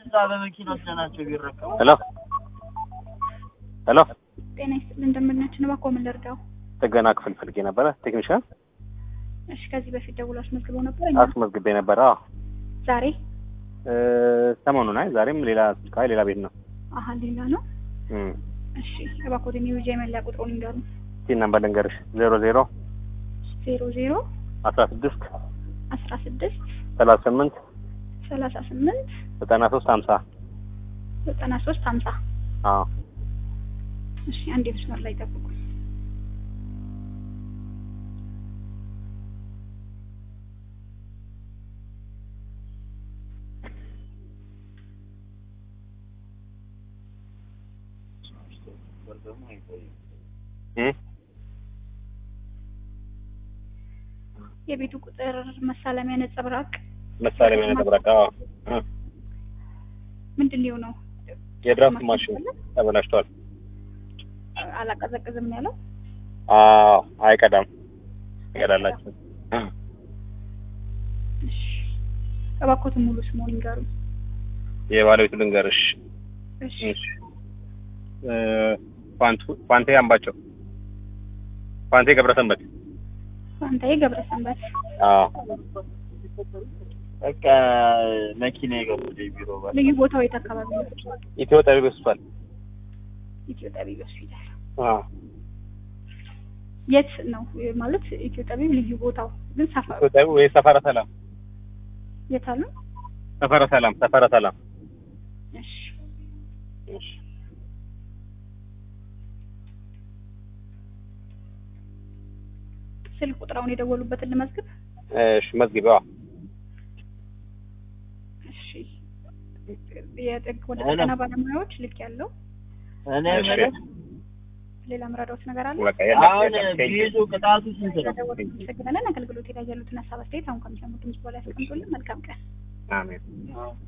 እዛ በመኪና ወስደናቸው ቢረከቡ ሄሎ ሄሎ፣ ጤና ይስጥልን እንደምናችን ነው። እባክዎ ምን ልርዳው? ጥገና ክፍል ፈልጌ ነበረ። ቴክኒሻን እሺ፣ ከዚህ በፊት ደውሎ አስመዝግበው ነበር። እኛ አስመዝግቤ ነበረ። አዎ ዛሬ እ ሰሞኑን አይ ዛሬም ሌላ ስልክ አይ ሌላ ቤት ነው። አሀ ሌላ ነው። እም እሺ፣ እባክዎ ወደ ኒውጃ የመለያ ቁጥሩን ይንገሩ። ቲን ነምበር ልንገርሽ ዜሮ ዜሮ ዜሮ ዜሮ አስራ ስድስት አስራ ስድስት ሰላሳ ስምንት ሰላሳ ስምንት ዘጠና ሶስት ሀምሳ ዘጠና ሶስት ሀምሳ አዎ እሺ፣ አንድ መስመር ላይ ጠብቁ። እም የቤቱ ቁጥር መሳለሚያ ነጸብራቅ መሳሪያ ነጠብራቃ ምንድን ነው የሆነው? የድራፍት ማሽን ተበላሽቷል። አላቀዘቅዝም ነው ያለው። አዎ አይቀዳም ይቀዳላችሁ እሺ፣ እባክዎትን ሙሉ ስሙን ይንገሩ። የባለቤቱ ልንገርሽ እሺ፣ እሺ እ ፋንቱ ፋንቴ አምባቸው ፋንቴ ገብረሰንበት ፋንታዬ ገብረሰንበት። አዎ በቃ መኪና የገቡት ቢሮ ባል ልዩ ቦታው የት አካባቢ ነው? ኢትዮ ጠቢብ ሆስፒታል ኢትዮ ጠቢብ ሆስፒታል። አዎ የት ነው ማለት? ኢትዮ ጠቢብ ልዩ ቦታው ግን ሰፈሩ ኢትዮ ጠቢብ ወይ ሰፈረ ሰላም የት አሉ? ሰፈረ ሰላም ሰፈረ ሰላም እሺ እሺ ስልክ ቁጥራውን የደወሉበትን ልመዝግብ። እሺ መዝግቢዋ እሺ የጥግ ወደ ሄሎ። ጥገና ባለሙያዎች ልክ ያለው እኔ እሺ የምልህ ሌላ ምራዳዎች ነገር አለ? በቃ የለም አሁን የለም ቢይዙ ቅጣቱ ስንት ነው? ስለደወሉ እናመሰግናለን። አገልግሎት ላይ ያሉትን ሀሳብ አስተያየት አሁን ከሚሰሙት ድምጽ በላይ ያስቀምጡልን። መልካም ቀን። አሜን አዎ።